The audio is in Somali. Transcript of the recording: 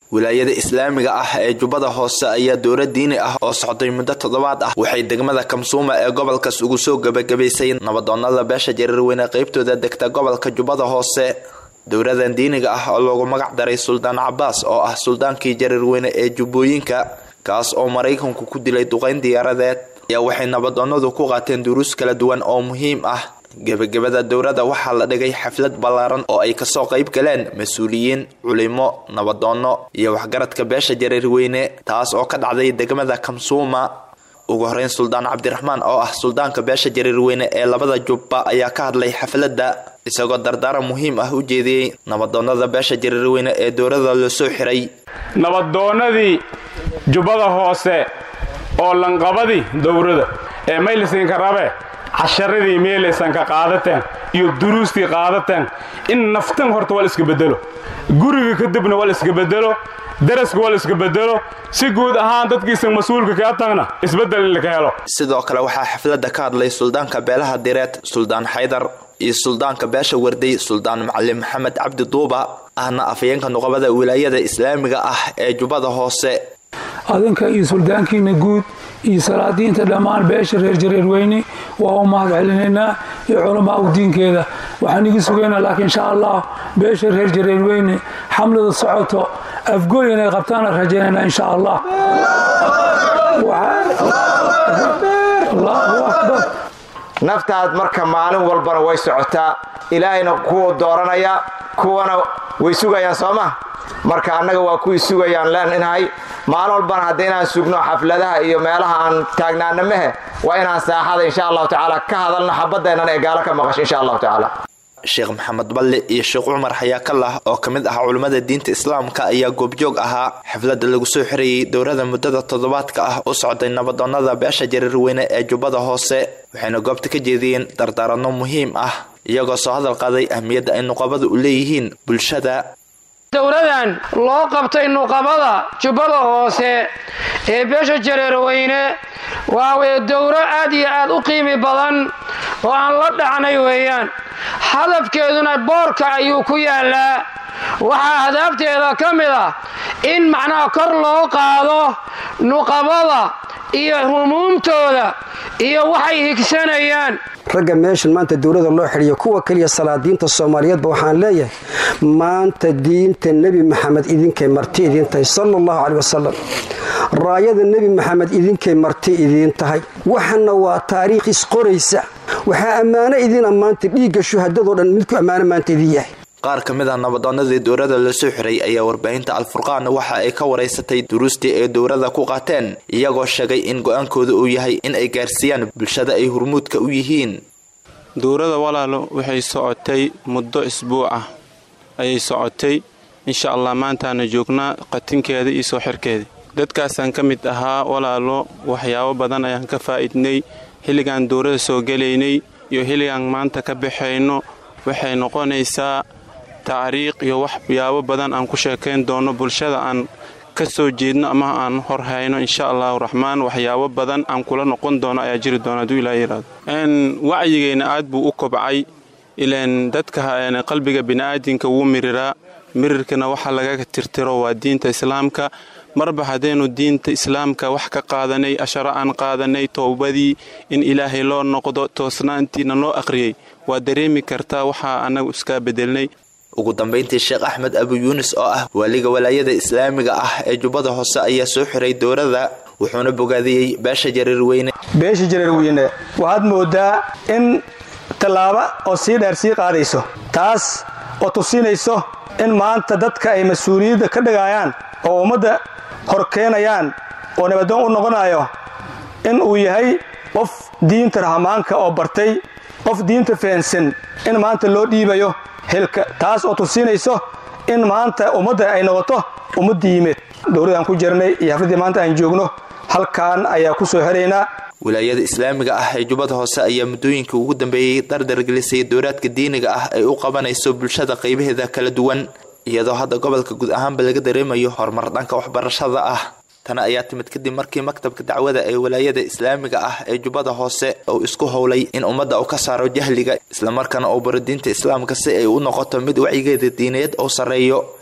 wilaayada islaamiga ah ee jubbada hoose ayaa dowla diini ah oo socday muddo toddobaad ah waxay degmada kamsuuma ee gobolkaas ugu soo gebagabaysay nabadoonada beesha jareerweyne qaybtooda degta gobolka jubbada hoose dowladan diiniga ah oo loogu magac daray suldaan cabaas oo ah suldaankii jareerweyne ee jubbooyinka kaas oo maraykanku ku dilay duqayn diyaaradeed ayaa waxay nabadoonadu ku qaateen duruus kala duwan oo muhiim ah gebagabada dowladda waxaa la dhigay xaflad ballaaran oo ay kasoo qayb galeen mas-uuliyiin culimo nabadoono iyo waxgaradka beesha jareerweyne taas oo ka dhacday degmada kamsuuma ugu horeyn suldaan cabdiraxmaan oo ah suldaanka beesha jareerweyne ee labada jubba ayaa ka hadlay xafladda isagoo dardaaran muhiim ah u jeediyey nabadoonada beesha jareerweyne ee dowladda loo soo xiray nabadoonnadii jubbada hoose oo lanqabadii dowrada ee maylisinka rabe casharadii meelaysanka qaadateen iyo duruustii qaadateen in naftan horta waa la iska bedelo guriga kadibna waa la iska bedelo daraska waa la iska bedelo si guud ahaan dadkiisa mas-uulka kaa tagna isbeddel in laka helo sidoo kale waxaa xafladda ka hadlay suldaanka beelaha direed suldaan xaydar iyo suldaanka beesha warday suldaan macalin maxamed cabdi duuba ahna afayeenka nuqabada wilaayada islaamiga ah ee jubbada hoose adinka iyo suldaankiina guud iyo salaadiinta dhammaan beesha reer jareerweyne waa u mahad celinaynaa iyo culamaa u diinkeeda waxaan igi sugaynaa laakiin insha allah beesha reer jareerweyne xamlada socoto afgooy inay qabtaana rajaynaynaa insha allah allahu akbar naftaad marka maalin walbana way socotaa ilaahayna kuwa dooranaya kuwana way sugayaan soo ma marka annaga waa kuwii sugayaan leenahay maalin walbana hadda inaan sugno xafladaha iyo meelaha aan taagnaana mehe waa inaan saaxada insha allahu tacaala ka hadalno xabadeennan ee gaalo ka maqasho insha allahu tacaala sheekh maxamed balle iyo sheekh cumar xayaakallah oo ka mid ah culimmada diinta islaamka ayaa goobjoog ahaa xafladda lagu soo xirayay dowlada muddada toddobaadka ah u socday nabadoonada beesha jareerweyne ee jubbada hoose waxayna goobta ka jeediyeen dardaaranno muhiim ah iyagoo soo hadal qaaday ahmiyadda ay nuqabada u leeyihiin bulshada dowladan loo qabtay nuqabada jubbada hoose ee beesha jareerweyne waa weye dowro aad iyo aad u qiimi badan oo aan la dhacnay weeyaan hadafkeeduna boorka ayuu ku yaallaa waxaa hadaafteeda ka mid ah in macnaha kor loo qaado nuqabada iyo humuumtooda iyo waxay higsanayaan ragga meeshan maanta dowlada loo xidhiyo kuwa keliya salaadiinta soomaaliyeedba waxaan leeyahay maanta diinta nebi maxamed idinkay marti idiin tahay sala allahu caley wasalam raayada nebi maxamed idinkay marti idiin tahay waxana waa taariikh isqoraysa waxaa ammaano idin ammaanta dhiigga shuhadadoo dhan midku ammaano maanta idin yahay qaar ka mid ah nabadoonadii dowladda la soo xiray ayaa warbaahinta alfurqaan waxa ay ka waraysatay duruustii ay dowladda ku qaateen iyagoo sheegay in go-aankooda uu yahay in ay gaarsiiyaan bulshada ay hurmuudka u yihiin dowladda walaalo waxay socotay muddo isbuuc ah ayay socotay insha allah maantaana joognaa qatinkeeda iyo soo xirkeeda dadkaasaan ka mid ahaa walaalo waxyaabo badan ayaan ka faa'idnay xilligaan dowladda soo gelaynay iyo xilligaan maanta ka baxayno waxay noqonaysaa tacriiq iyo waxyaabo badan aan ku sheekayn doono bulshada aan ka soo jeedno ama aan hor hayno insha allahu raxmaan waxyaabo badan aan kula noqon doono ayaa jiri doona hadduu ilaa yiraahdo wacyigeenna aad buu u kobcay ilaan dadka qalbiga bini'aadinka wuu miriraa mirirkana waxa lagaga tirtiro waa diinta islaamka marba haddaynu diinta islaamka wax ka qaadanay asharo aan qaadanay towbadii in ilaahay loo noqdo toosnaantiina loo akhriyey waa dareemi kartaa waxaa annagu iskaa bedelnay ugu dambayntii sheekh axmed abu yuunis oo ah waaliga walaayada islaamiga ah ee jubbada hoose ayaa soo xiray dowladda wuxuuna bogaadiyey beesha jareerweyne beesha jareerweyne waxaad moodaa in tallaabo oo sii dheer sii qaadayso taas oo tusinayso in maanta dadka ay mas-uuliyadda ka dhigayaan oo ummadda hor keenayaan oo nabadoon u noqonayo in uu yahay qof diinta rahmaanka oo bartay qof diinta fahansan in maanta loo dhiibayo hilka taas oo tusinayso in maanta ummadda ay noqoto ummadda yimeed dowladaan ku jirnay iyo xafladdii maanta aan joogno halkaan ayaa ku soo xeraynaa wilaayada islaamiga ah ee jubbada hoose ayaa muddooyinka ugu dambeeyey dardargelisay dowlaadka diiniga ah ay u qabanayso bulshada qaybaheeda kala duwan iyadoo hadda gobolka guud ahaanba laga dareemayo horumar dhanka waxbarashada ah tana ayaa timid kadib markii maktabka dacwada ee wilaayada islaamiga ah ee jubbada hoose uu isku howlay in ummadda uu ka saaro jahliga islamarkaana uu baro diinta islaamka si ay u noqoto mid wacyigeeda diineed oo sarreeyo